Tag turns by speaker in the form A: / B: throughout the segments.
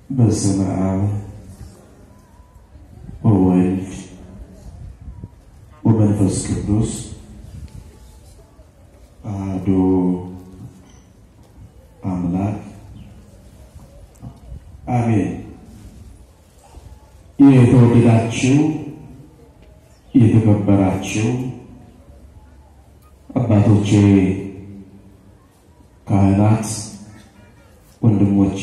A: በስመ አብ ወወልድ ወመንፈስ ቅዱስ አሐዱ አምላክ አሜን። የተወደዳችሁ የተከበራችሁ አባቶቼ ካህናት፣ ወንድሞቼ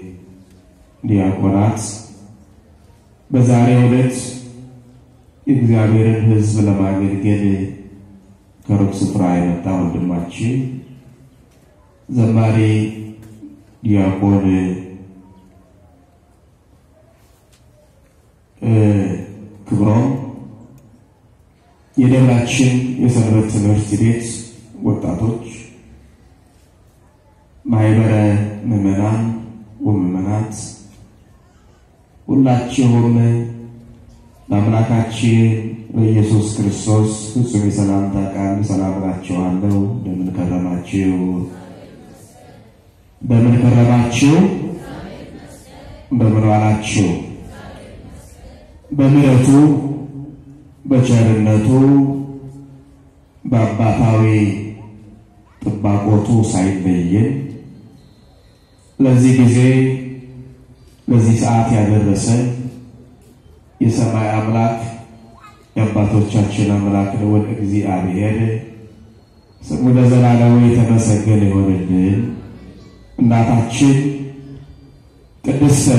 A: ዲያቆናት በዛሬው ዕለት የእግዚአብሔርን ሕዝብ ለማገልገል ከሩቅ ስፍራ የመጣ ወንድማችን ዘማሪ ዲያቆን ክብሮም የደብራችን የሰንበት ትምህርት ቤት ወጣቶች ማህበረ ምዕመናን ወምዕመናት ሁላችሁም ለአምላካችን በኢየሱስ ክርስቶስ ፍጹም የሰላምታ ቃል ሰላም እላችኋለሁ። እንደምን ከረማችሁ? እንደምን ከረማችሁ? እንደምን ዋላችሁ? በምሕረቱ በቸርነቱ በአባታዊ ጥባቆቱ ሳይለየን ለዚህ ጊዜ ለዚህ ሰዓት ያደረሰን የሰማይ አምላክ የአባቶቻችን አምላክ ልዑል እግዚአብሔር ስሙ ለዘላለሙ የተመሰገነ ይሆንልን። እናታችን ቅድስተ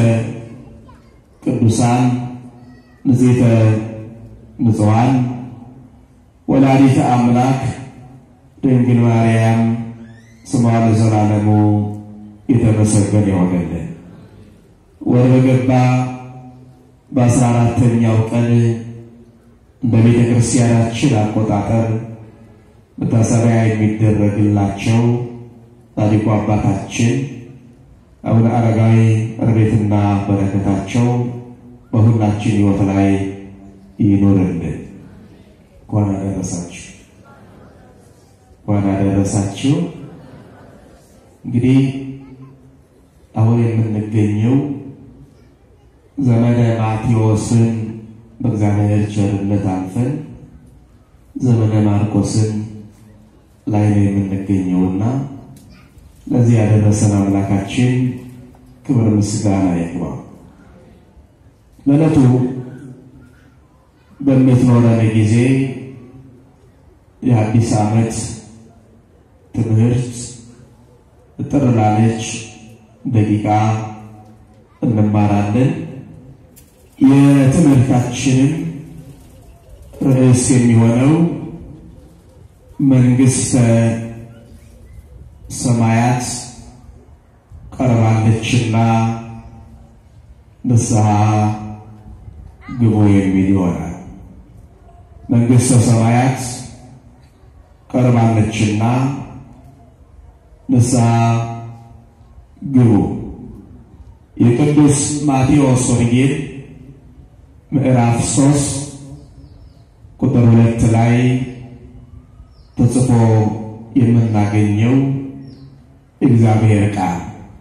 A: ቅዱሳን ንጽሕተ ንጹሐን ወላዲተ አምላክ ድንግል ማርያም ስሟ ለዘላለሙ የተመሰገነ ይሆንልን። ወር በገባ በአስራ አራተኛው ቀን እንደ ቤተ ክርስቲያናችን አቆጣጠር መታሰቢያ የሚደረግላቸው ጻድቁ አባታችን አቡነ አረጋዊ ረድኤትና በረከታቸው በሁላችን ሕይወት ላይ ይኖርልን። እንኳን አደረሳችሁ፣ እንኳን አደረሳችሁ። እንግዲህ አሁን የምንገኘው ዘመነ ማቴዎስን በእግዚአብሔር ቸርነት አልፈን ዘመነ ማርቆስን ላይ ነው የምንገኘውና ለዚህ ያደረሰን አምላካችን ክብር ምስጋና ይግባው። ለዕለቱ በምትኖረን ጊዜ የአዲስ ዓመት ትምህርት ጥር ላለች ደቂቃ እንማራለን። የትምህርታችንም ርዕስ የሚሆነው መንግሥተ ሰማያት ቀርባለችና ንስሐ ግቡ የሚል ይሆናል። መንግሥተ ሰማያት ቀርባለችና ንስሐ ግቡ። የቅዱስ ማቴዎስ ወንጌል ምዕራፍ ሶስት ቁጥር ሁለት ላይ ተጽፎ የምናገኘው እግዚአብሔር ቃል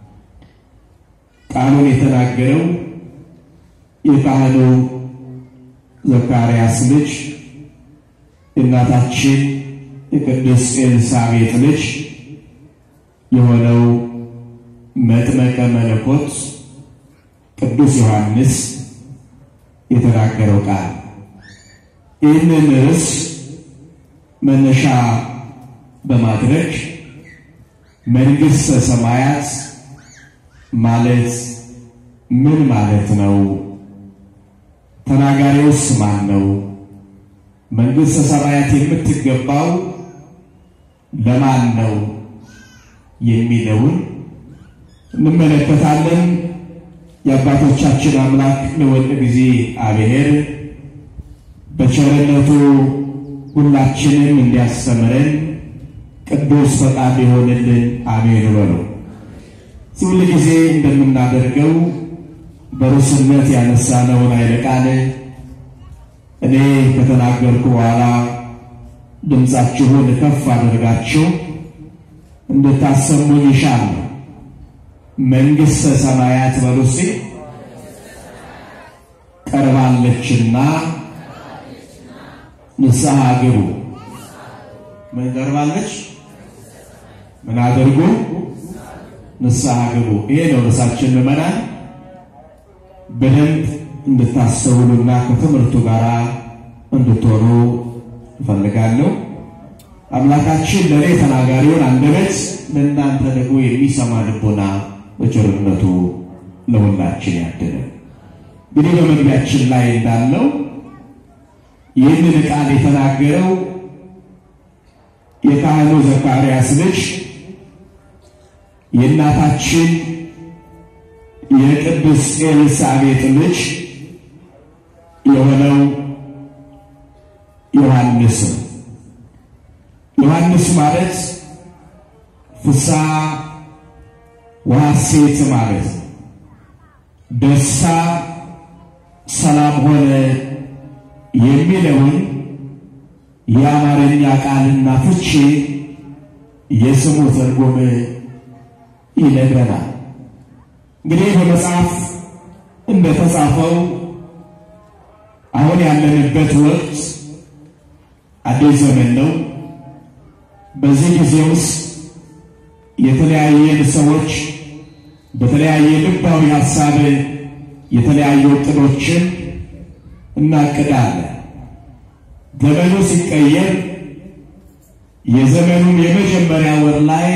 A: ቃሉን የተናገረው የካህኑ ዘካርያስ ልጅ የእናታችን የቅድስት ኤልሳቤጥ ልጅ የሆነው መጥመቀ መለኮት ቅዱስ ዮሐንስ የተናገረው ቃል ይህንን ርዕስ መነሻ በማድረግ መንግሥተ ሰማያት ማለት ምን ማለት ነው? ተናጋሪውስ ማን ነው? መንግሥተ ሰማያት የምትገባው ለማን ነው? የሚለውን እንመለከታለን። የአባቶቻችን አምላክ ልዑል እግዚአብሔር በቸርነቱ ሁላችንም እንዲያስተምረን ቅዱስ ፈቃድ የሆንልን አሜን በሉ። ሁል ጊዜ እንደምናደርገው በርዕስነት ያነሳነውን ኃይለ ቃል እኔ ከተናገርኩ በኋላ ድምፃችሁን ከፍ አድርጋችሁ እንድታሰሙኝ ይሻለሁ። መንግሥተ ሰማያት በሉ እስኪ ቀርባለችና ንስሐ ግቡ። ምን ቀርባለች? ምን አድርጉ? ንስሐ ግቡ። ይሄ ነው ርዕሳችን ምዕመናን በደንብ እንድታስተውሉና ከትምህርቱ ጋር እንድትሆኑ እፈልጋለሁ። አምላካችን ለእኔ ተናጋሪውን አንደበት ለእናንተ ደግሞ የሚሰማ ልቦና በቸርነቱ ለሁላችን ያድለ። እንግዲህ በመግቢያችን ላይ እንዳለው ይህንን ቃል የተናገረው የካህኑ ዘካርያስ ልጅ የእናታችን የቅድስት ኤልሳቤጥ ልጅ የሆነው ዮሐንስ ነው። ዮሐንስ ማለት ፍስሐ ወሐሴት ማለት ነው። ደስታ፣ ሰላም ሆነ የሚለውን የአማርኛ ቃልና ፍቺ የስሙ ትርጉም ይነግረናል። እንግዲህ በመጽሐፍ እንደተጻፈው አሁን ያለንበት ወቅት አዲስ ዘመን ነው። በዚህ ጊዜ ውስጥ የተለያየን ሰዎች በተለያየ ልባዊ ሀሳብ የተለያዩ እቅዶችን እናቅዳለን። ዘመኑ ሲቀየር የዘመኑን የመጀመሪያ ወር ላይ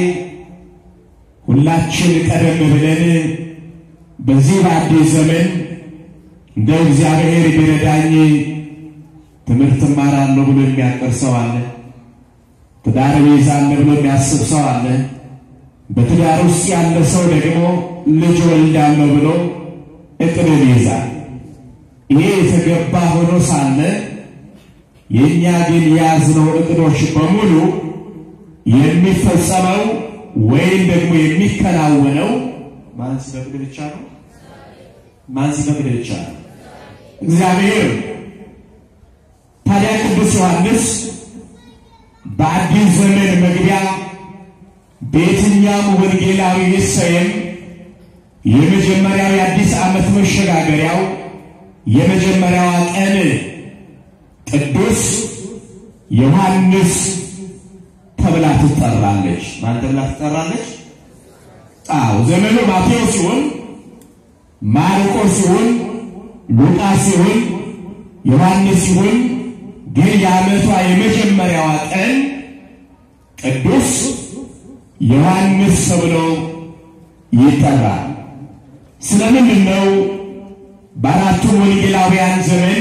A: ሁላችን ቀደም ብለን በዚህ በአዲስ ዘመን እንደ እግዚአብሔር ቢረዳኝ ትምህርት እማራለሁ ብሎ የሚያቀር ሰው አለ። ትዳር ይይዛለሁ ብሎ የሚያስብ ሰው አለ። በትዳር ውስጥ ያለ ሰው ደግሞ ልጅ ወልዳለሁ ብሎ እቅድን ይይዛል። ይሄ የተገባ ሆኖ ሳለ የእኛ ግን የያዝነው እቅዶች በሙሉ የሚፈጸመው ወይም ደግሞ የሚከናወነው ማን ሲፈቅድ ብቻ ነው። ማን ሲፈቅድ ብቻ ነው? እግዚአብሔር። ታዲያ ቅዱስ ዮሐንስ በአዲስ ዘመን መግቢያ በየትኛውም ወንጌላዊ ይሰየም የመጀመሪያው የአዲስ ዓመት መሸጋገሪያው የመጀመሪያዋ ቀን ቅዱስ ዮሐንስ ተብላ ትጠራለች። ማን ተብላ ትጠራለች? አዎ ዘመኑ ማቴዎስ ሲሆን ማርቆስ ሲሆን ሉቃስ ሲሆን ዮሐንስ ሲሆን ግን የዓመቷ የመጀመሪያዋ ቀን ቅዱስ ዮሐንስ ተብሎ ይጠራል። ስለምንድን ነው በአራቱ ወንጌላውያን ዘመን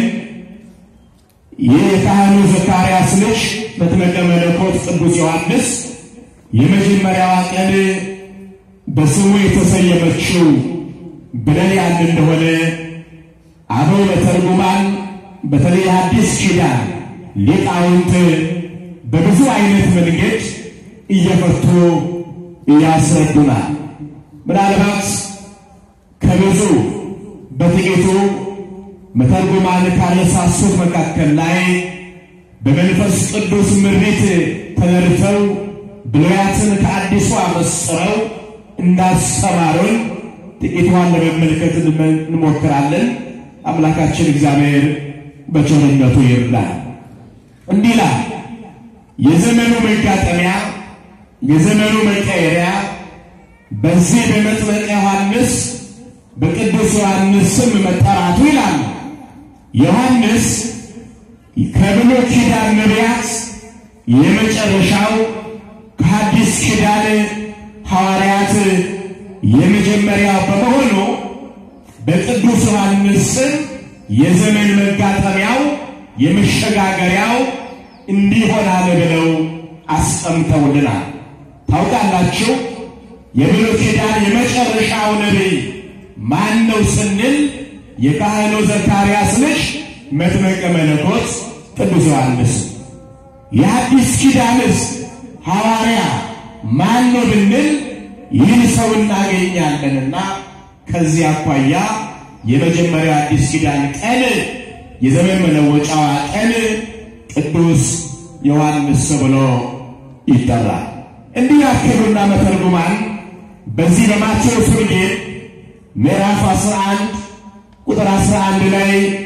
A: የካህኑ ዘካርያስ ልጅ መጥምቀ መለኮት ቅዱስ ዮሐንስ የመጀመሪያዋ ቀን በስሙ የተሰየመችው ብለን ያን እንደሆነ አበው በተርጉማን በተለይ አዲስ ኪዳን ሊቃውንት በብዙ አይነት መንገድ እየፈቱ ያስረዱናል። ምናልባት ከብዙ በጥቂቱ መተርጉማን ካነሳሱት መካከል ላይ በመንፈስ ቅዱስ ምሪት ተነድተው ብሉያትን ከአዲሱ አመስጥረው እንዳስተማሩን ጥቂቷን ለመመልከት እንሞክራለን። አምላካችን እግዚአብሔር በቸርነቱ ይርዳል። እንዲህ ይላል። የዘመኑ መጋጠሚያ የዘመኑ መቀየሪያ በዚህ በመጥምቀ ዮሐንስ በቅዱስ ዮሐንስ ስም መጠራቱ ይላል። ዮሐንስ ከብሉይ ኪዳን ነቢያት የመጨረሻው ከሐዲስ ኪዳን ሐዋርያት የመጀመሪያው በመሆኑ በቅዱስ ዮሐንስ ስም የዘመን መጋጠሚያው የመሸጋገሪያው እንዲሆናል ብለው አስቀምጠውልናል። ታውቃላችሁ የብሉይ ኪዳን የመጨረሻው ነቢይ ማን ነው ስንል የካህኑ ዘካርያስ ልጅ መጥምቀ መለኮት ቅዱስ ዮሐንስ። የአዲስ ኪዳንስ ሐዋርያ ማን ነው ብንል ይህን ሰው እናገኛለንና ከዚህ አኳያ የመጀመሪያው አዲስ ኪዳን ቀን የዘመን መለወጫዋ ቀን ቅዱስ ዮሐንስ ብሎ ይጠራል። እንዲህ ያከሉና መተርጉማን በዚህ በማቴዎስ ወንጌል ምዕራፍ 11 ቁጥር 11 ላይ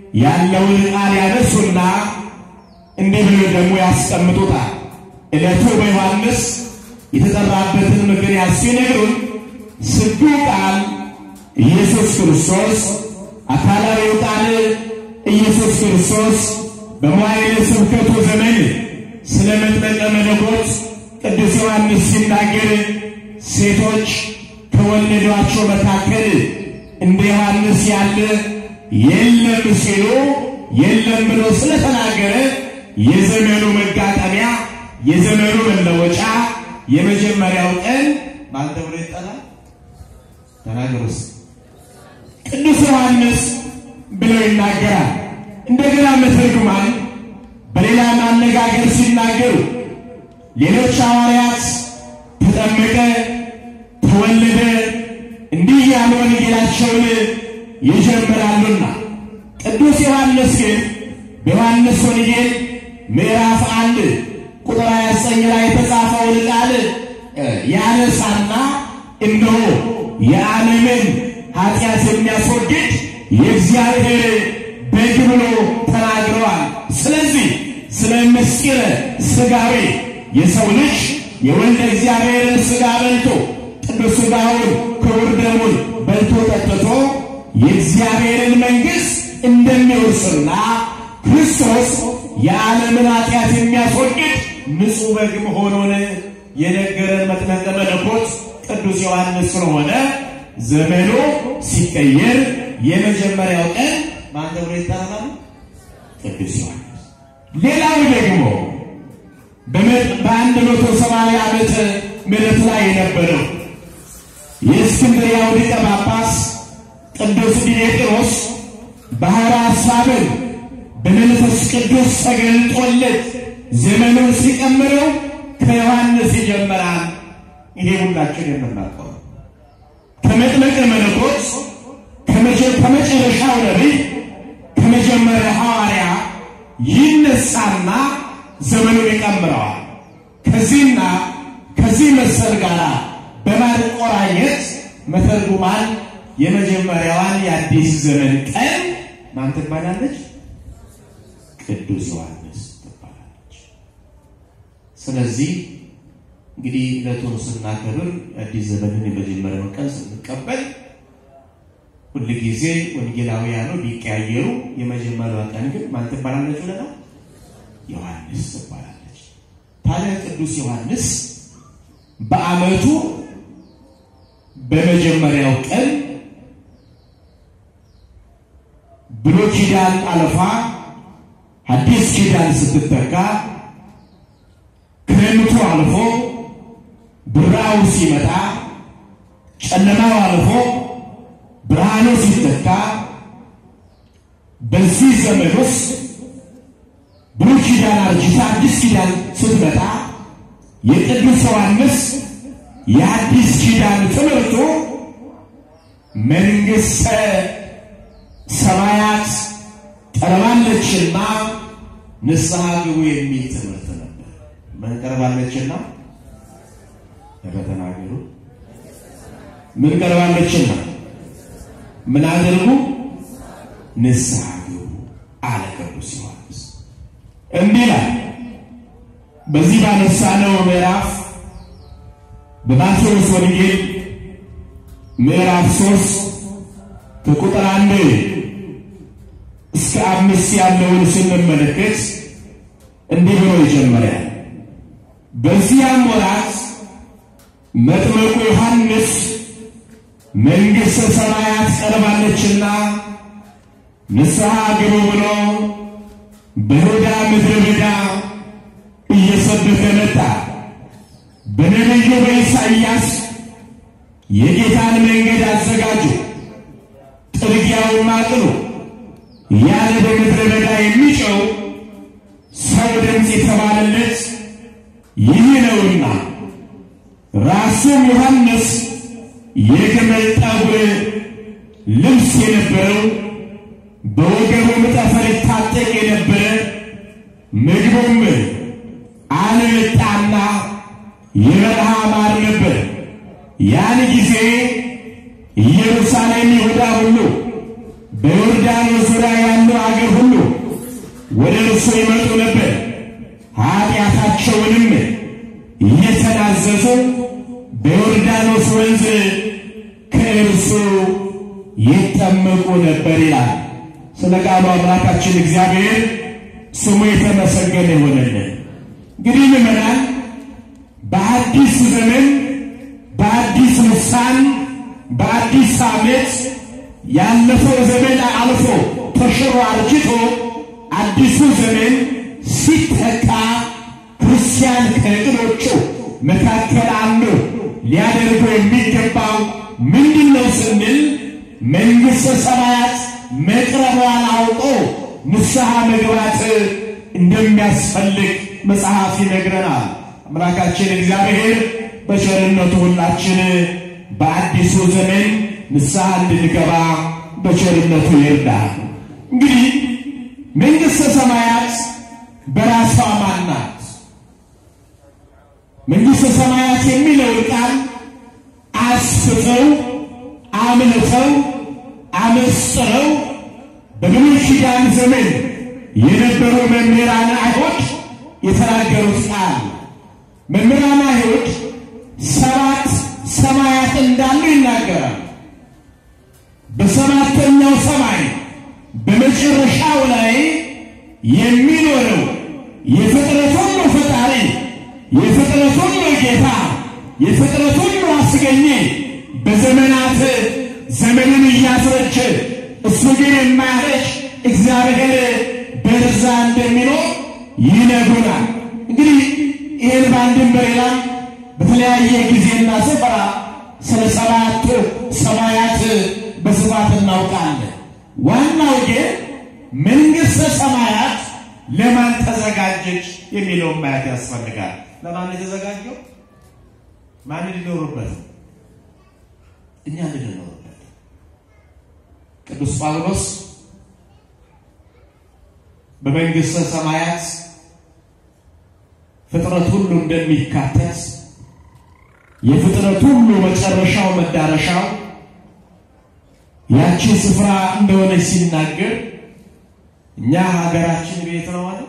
A: ያለውን ቃል ያነሱና እንዲህ ብሎ ደግሞ ያስቀምጡታል። ዕለቱ በዮሐንስ የተጠራበትን ምክንያት ሲነግሩን ስዱ ቃል ኢየሱስ ክርስቶስ አካላዊው ቃል ኢየሱስ ክርስቶስ በመዋዕለ ስብከቱ ዘመን ስለ መጥመቀ መለኮት ቅዱስ ዮሐንስ ሲናገር ሴቶች ከወለዷቸው መካከል እንደ ዮሐንስ ያለ የለም ሲሉ የለም ብሎ ስለተናገረ የዘመኑ መጋጠሚያ የዘመኑ መለወጫ የመጀመሪያው ቀን ማን ተብሎ ይጠራል? ተናገሩስ። ቅዱስ ዮሐንስ ብለው ይናገራል። እንደገና መተርጉማን በሌላ ማነጋገር ሲናገሩ ሌሎች ሐዋርያት ተጠመቀ፣ ተወለደ እንዲህ ያሉ ወንጌላቸውን ይጀምራሉና ቅዱስ ዮሐንስ ግን በዮሐንስ ወንጌል ምዕራፍ አንድ ቁጥር 29 ላይ የተጻፈውን ቃል ያነሳና እነሆ የዓለምን ኃጢአት የሚያስወግድ የእግዚአብሔር በግ ብሎ ተናግረዋል። ስለዚህ ስለ ምስጢረ ሥጋዌ የሰው ልጅ የወልደ እግዚአብሔርን ሥጋ በልቶ ቅዱስ ሥጋውን ክቡር ደሙን በልቶ ጠጥቶ የእግዚአብሔርን መንግሥት እንደሚወርስና ክርስቶስ የዓለምን ኃጢአት የሚያስወግድ ንጹሕ በግ መሆኑን የነገረን መጥምቀ መለኮት ቅዱስ ዮሐንስ ስለሆነ ዘመኑ ሲቀየር የመጀመሪያው ቀን ማን ተብሎ ይጠራል? ቅዱስ ዮሐንስ። ሌላው ደግሞ በአንድ መቶ ሰማንያ ዓመተ ምሕረት ላይ የነበረው የእስክንድርያው ሊቀ ጳጳስ ቅዱስ ዲሜጥሮስ ባሕረ ሐሳብን በመንፈስ ቅዱስ ተገልጦለት ዘመኑን ሲቀምረው ከዮሐንስ ይጀምራል። ይሄ ሁላችን የምናውቀው ከመጥምቀ መለኮት ከመጨረሻው ነቢይ ከመጀመሪያ ሐዋርያ ይነሳና ዘመኑን ይቀምረዋል። ከዚህና ከዚህ መሰል ጋር በማቆራኘት መተርጉማን የመጀመሪያዋን የአዲስ ዘመን ቀን ማን ትባላለች? ቅዱስ ዮሐንስ ትባላለች። ስለዚህ እንግዲህ ዕለቱን ስናከብር አዲስ ዘመንን የመጀመሪያውን ቀን ስንቀበል ሁል ጊዜ ወንጌላውያኑ ቢቀያየሩ የመጀመሪያዋ ቀን ግን ማን ትባላለች ብለናል? ዮሐንስ ትባላለች። ታዲያ ቅዱስ ዮሐንስ በዓመቱ በመጀመሪያው ቀን ብሉይ ኪዳን አልፋ አዲስ ኪዳን ስትተካ ክረምቱ አልፎ ብራው ሲመጣ ጨለማው አልፎ ብርሃኑ ሲተካ በዚህ ዘመን ውስጥ ብሉይ ኪዳን አርጅታ አዲስ ኪዳን ስትመጣ የቅዱስ ዮሐንስ የአዲስ ኪዳን ትምህርቱ መንግሥተ ሰማያት ቀርባለችና ንስሐ ግቡ የሚል ትምህርት ነበር። ምን ቀርባለችና? ተናገሩ። ምን ቀርባለችና? ምን አድርጉ? ንስሐ ግቡ አለ ቅዱስ ዮሐንስ። እንዲህ ይላል በዚህ ባነሳነው ምዕራፍ በማቴዎስ ወንጌል ምዕራፍ ሶስት ከቁጥር አንድ እስከ አምስት ያለውን ስንመለከት እንዲህ ብሎ ይጀምራል። በዚያም ወራት መጥምቁ ዮሐንስ መንግሥተ ሰማያት ቀርባለችና ንስሐ ግቡ ብሎ በይሁዳ ምድረ በዳ እየሰበከ መጣ። በነቢዩ በኢሳይያስ የጌታን መንገድ አዘጋጁ፣ ጥርጊያውን አቅኑ ያለ በምድረ በዳ የሚጨው ሰው ድምፅ የተባለለት ይህ ነውና፣ ራሱም ዮሐንስ የግመል ጠጉር ልብስ የነበረው በወገቡም ጠፈር ይታጠቅ የነበረ ምግቡም አልምጣና የበረሃ ማር ነበር። ያን ጊዜ ኢየሩሳሌም፣ ይሁዳ ሁሉ በዮርዳኖስ ዙሪያ ያሉ አገር ወደ እርሱ ይመጡ ነበር። ኃጢአታቸውንም እየተናዘዙ በዮርዳኖስ ወንዝ ከእርሱ ይጠመቁ ነበር ይላል። ስለ ቃሉ አምላካችን እግዚአብሔር ስሙ የተመሰገነ ይሆነልን። እንግዲህ ምዕመናን በአዲስ ዘመን በአዲስ ልሳን በአዲስ ዓመት ያለፈው ዘመን አልፎ ተሽሮ አርጅቶ አዲሱ ዘመን ሲተካ ክርስቲያን ከእቅዶቹ መካከል አንዱ ሊያደርገው የሚገባው ምንድን ነው ስንል መንግሥተ ሰማያት መቅረቧን አውቆ ንስሐ መግባት እንደሚያስፈልግ መጽሐፍ ይነግረናል። አምላካችን እግዚአብሔር በቸርነቱ ሁላችን በአዲሱ ዘመን ንስሐ እንድንገባ በቸርነቱ ይርዳል። እንግዲህ መንግሥተ ሰማያት በራሷ ማን ናት? መንግሥተ ሰማያት የሚለውን ቃል አስፍተው አምልተው አመስጥረው በብሉይ ኪዳን ዘመን የነበሩ መምህራን አይሁድ የተናገሩት ቃል መምህራን አይሁድ ሰባት ሰማያት እንዳሉ ይናገራል። በሰባተኛው ሰማይ በመጨረሻው ላይ የሚኖረው የፍጥረት ሁሉ ፈጣሪ የፍጥረት ሁሉ ጌታ የፍጥረት ሁሉ አስገኘ በዘመናት ዘመንን እያስረቸ እሱ ግን የማያረጅ እግዚአብሔር በርዛ እንደሚኖር ይነግሩናል። እንግዲህ ይህን በአንድም በሌላም በተለያየ ጊዜና ስፍራ ስለ ሰባቱ ሰማያት በስፋት እናውቃለን። ዋናው ግን መንግሥተ ሰማያት ለማን ተዘጋጀች የሚለውን ማየት ያስፈልጋል። ለማን የተዘጋጀው? ማን ሊኖሩበት? እኛ እንድንኖርበት። ቅዱስ ጳውሎስ በመንግሥተ ሰማያት ፍጥረት ሁሉ እንደሚካተት የፍጥረት ሁሉ መጨረሻው መዳረሻው ያቺ ስፍራ እንደሆነች ሲናገር እኛ ሀገራችን ቤት ነው አለ።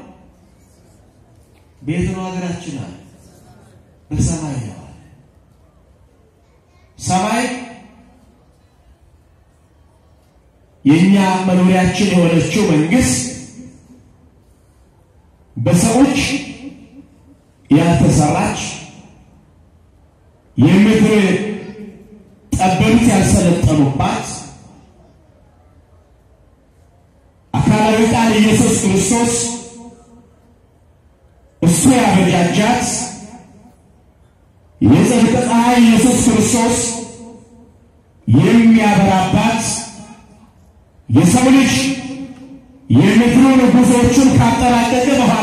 A: ቤት ነው ሀገራችን አለ። በሰማይ ነው አለ። ሰማይ የእኛ መኖሪያችን የሆነችው መንግሥት በሰዎች ያልተሰራች የምድር ጠበብት ያልሰለጠኑባት አካላዊ ቃል ኢየሱስ ክርስቶስ እሱ ያበጃጃት የጽድቅ ፀሐይ ኢየሱስ ክርስቶስ የሚያበራባት የሰው ልጅ የምድሩን ጉዞዎቹን ካጠናቀቀ በኋላ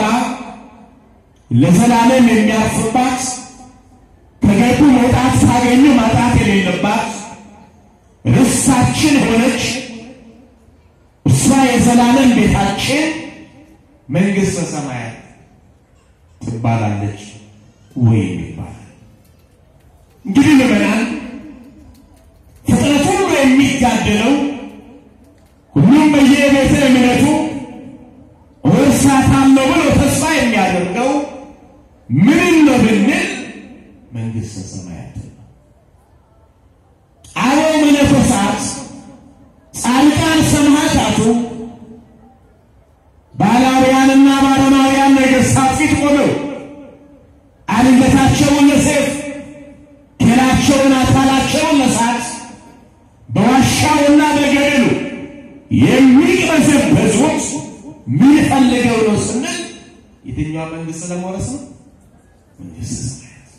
A: ለዘላለም የሚያርፍባት ከገቡ መውጣት ካገኙ ማጣት የሌለባት ርስታችን ሆነች። እሷ የዘላለም ቤታችን መንግሥተ ሰማያት ትባላለች ወይም ይባላል። እንግዲህ ምዕመናን ፍጥረት ሁሉ የሚጋደለው ሁሉም በየቤተ እምነቱ እርሳታለሁ ብሎ ተስፋ የሚያደርገው ምን ነው ብንል መንግሥተ ሰማያት ነው። አበው መነኮሳት ጻድቃን ሰማዕታቱ ባላውያንና ባረማውያን ነገሥታት ፊት ቆመው አንገታቸውን ለሰይፍ ኬላቸውን አካላቸውን ለሳት በዋሻውና በገደሉ የሚቅበዘበዙት ምን ፈልገው ነው ስንል የትኛዋ መንግሥት ለመውረስ ነው? መንግሥተ ሰማያት።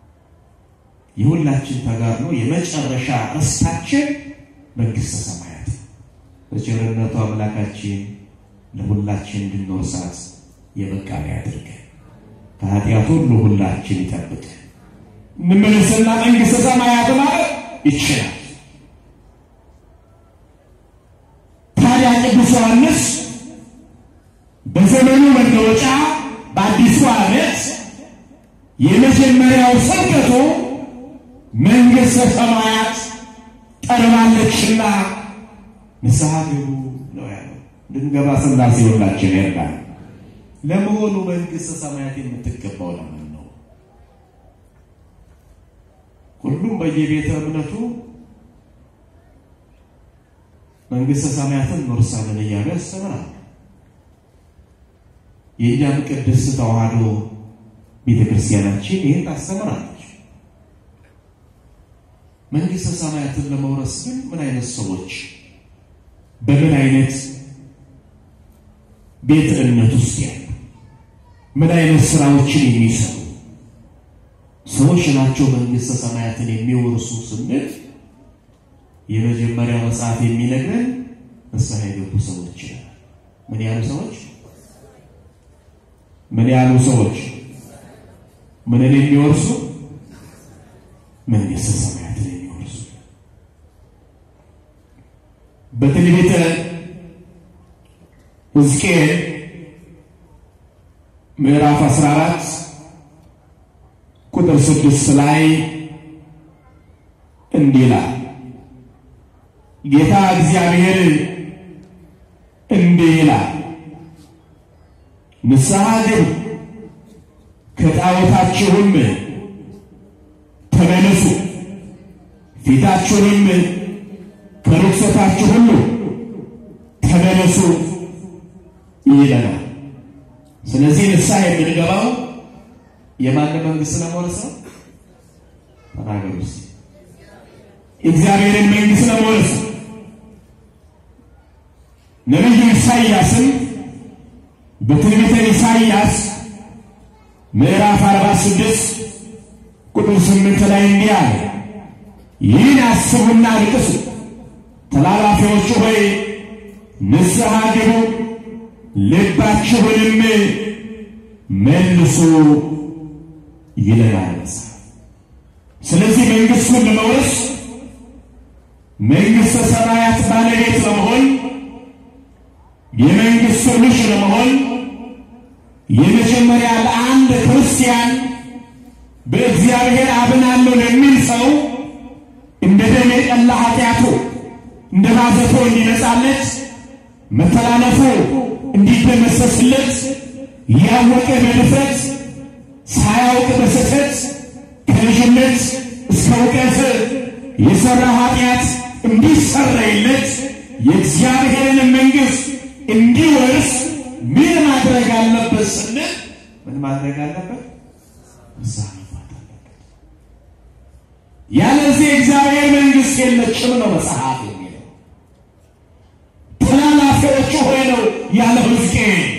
A: የሁላችን ተጋድሎ የመጨረሻ ርስታችን መንግሥተ ሰማያት። በቸርነቱ አምላካችን ለሁላችን እንድንወርሳት የበቃን ያድርገን። ከኃጢአት ሁሉ ሁላችን ይጠብቀን። እንመለስና መንግሥተ ሰማያት ማለት ይችላል። ታዲያ ቅዱስ ዮሐንስ በዘመኑ መለወጫ በአዲሱ ዓመት የመጀመሪያው ስብከቱ መንግሥተ ሰማያት ቀርባለችና ንስሐ ግቡ ነው ያለው። እንድንገባ ሥላሴ ሁላችን ይርዳል። ለመሆኑ መንግሥተ ሰማያት የምትገባው ለምን ነው? ሁሉም በየቤተ እምነቱ መንግሥተ ሰማያትን እንወርሳለን እያሉ ያስተምራል። የእኛም ቅድስት ተዋሕዶ ቤተ ክርስቲያናችን ይህን ታስተምራለች። መንግሥተ ሰማያትን ለመውረስ ግን ምን አይነት ሰዎች በምን አይነት ቤተ እምነት ውስጥ ያሉ ምን አይነት ስራዎችን የሚሰሩ ሰዎች ናቸው መንግሥተ ሰማያትን የሚወርሱ ስንል የመጀመሪያው መጽሐፍ የሚነግረን ንስሐ የገቡ ሰዎች ይላል። ምን ያሉ ሰዎች? ምን ያሉ ሰዎች? ምንን የሚወርሱ? መንግሥተ ሰማያትን የሚወርሱ በትንቢተ ሕዝቅኤል ምዕራፍ 14 ቁጥር 6 ላይ እንዲህ ይላል ጌታ እግዚአብሔር እንዲህ ይላል፣ ንስሐ ግቡ፣ ከጣዖታችሁም ተመለሱ፣ ፊታችሁንም ከርኩሰታችሁ ሁሉ ተመለሱ ይለናል። ስለዚህ ንስሐ የምንገባው የማን መንግሥት ለመውረስ ነው? ተናገሩ እስኪ። እግዚአብሔርን መንግሥት ለመውረስ ነው። ነቢዩ ኢሳይያስም በትንቢተ ኢሳይያስ ምዕራፍ 46 ቁጥር 8 ላይ እንዲህ አለ፣ ይህን አስቡና አልቅሱ፣ ተላላፊዎቹ ሆይ ንስሐ ግቡ፣ ልባችሁንም መልሱ ይለናል መጽሐፍ። ስለዚህ መንግሥቱን ለመውረስ መንግሥተ ሰማያት ባለቤት ለመሆን የመንግሥቱ ልጅ ለመሆን የመጀመሪያ ለአንድ ክርስቲያን በእግዚአብሔር አምናለሁ ለሚል ሰው እንደ ደም የቀላ ኃጢአቱ እንደ ማዘቶ እንዲነጻለት መተላለፉ እንዲደመሰስለት ያወቀ በድፍረት ሳያውቅ በስህተት ከልጅነት እስከ እውቀት የሠራ ኃጢአት እንዲሰረይለት የእግዚአብሔርን መንግሥት እንዲወርስ ምን ማድረግ አለበት ስንል ምን ማድረግ አለበት? ንስሐ መግባት አለበት። ያለዚህ የእግዚአብሔር መንግሥት የለችም ነው መጽሐፍ የሚለው። ተላላፊዎቹ ሆይ ነው ያለ ሕዝቅኤል